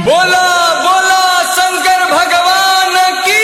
बोला बोला शंकर भगवान की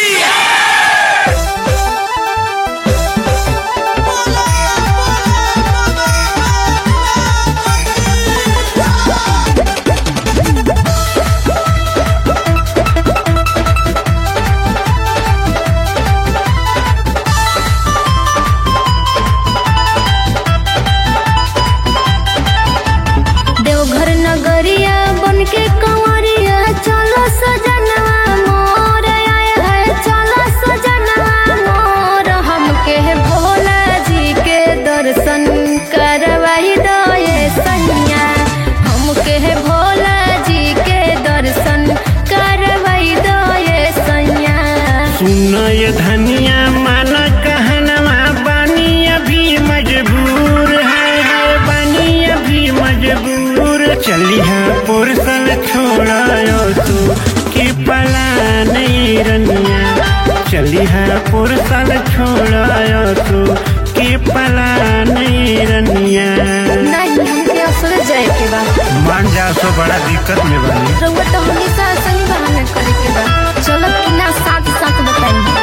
देवघर नगरिया बन के कंवरिया चलो सजनवा मोर आए है चलो सजनवा मोर हमके भोला जी के दर्शन करवाई दो ये सैया हमके भोला जी के दर्शन करवाई दो ये सैया सुन ये धनिया माना कहनवा बानी अभी मजबूर है है बानी अभी मजबूर चली है पुरसल छोड़ायो तू कि पला नहीं रनिया चली है पुरसल छोड़ायो तू कि पला नहीं रनिया नहीं हमके असल जाए के बा मान जा तो बड़ा दिक्कत में बनी रउआ तो हमेशा सही बहाना करे के बा चलो कि ना साथ साथ बताई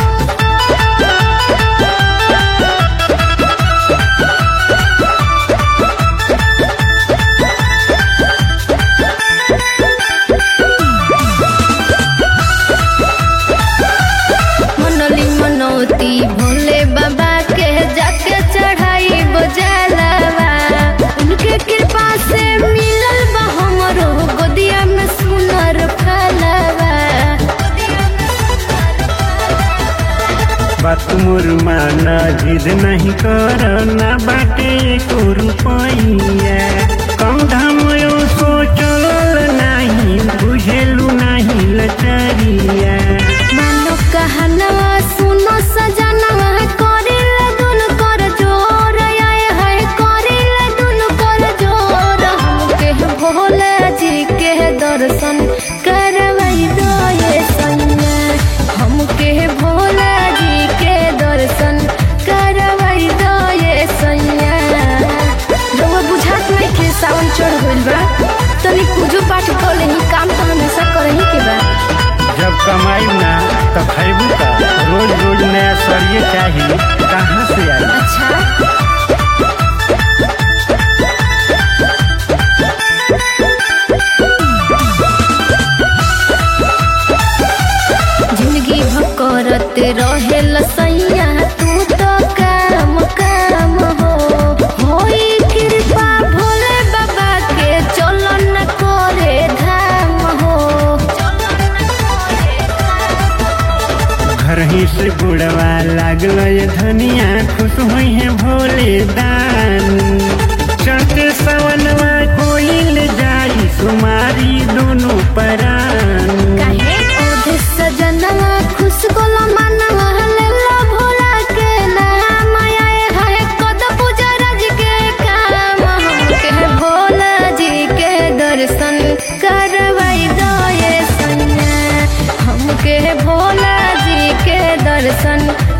मनली मनौती भोले बाबा के जाके चढ़ाई बोझलवा उनके कृपा से मिलल बा हमरो गोदिया में सुनर फलवा बात मोर माना जिद नहीं कर ना बाटे को रुपैया कम धाम यो सोचल नहीं बुझेलू नहीं लचरिया मानो कहनवा सुनो सजनवा करिल दुन कर जोर आए है करिल दुन कर जोर हमके भोला जी के दर्शन करवाई दो ये सैया हमके भोला जी के दर्शन करवाई दो ये सैया रउआ बुझात नहीं के सावन चढ़ गइल बा तनी पूजो पाठ कर लेही काम तो हमेशा करही के बा जब कमाई ना तो खैबू का रोज रोज नया सरिये चाहिए कहाँ से आई अच्छा जिंदगी भकरत रहे लसैया तू तो काम काम हो होई कृपा भोले बाबा के चलो न करे धाम हो घर ही से बुढ़वा लागल ये धनिया खुश हुई है भोले दान चढ़ते सवनवा कोई ले जाई सुमारी दोनों परान काहे ओधे सजनवा खुश गोला मनवा लेला भोला के नाम आए है कद पूजा रज के काम हमके भोला जी के दर्शन करवाई दो ये सैया हमके भोला जी के दर्शन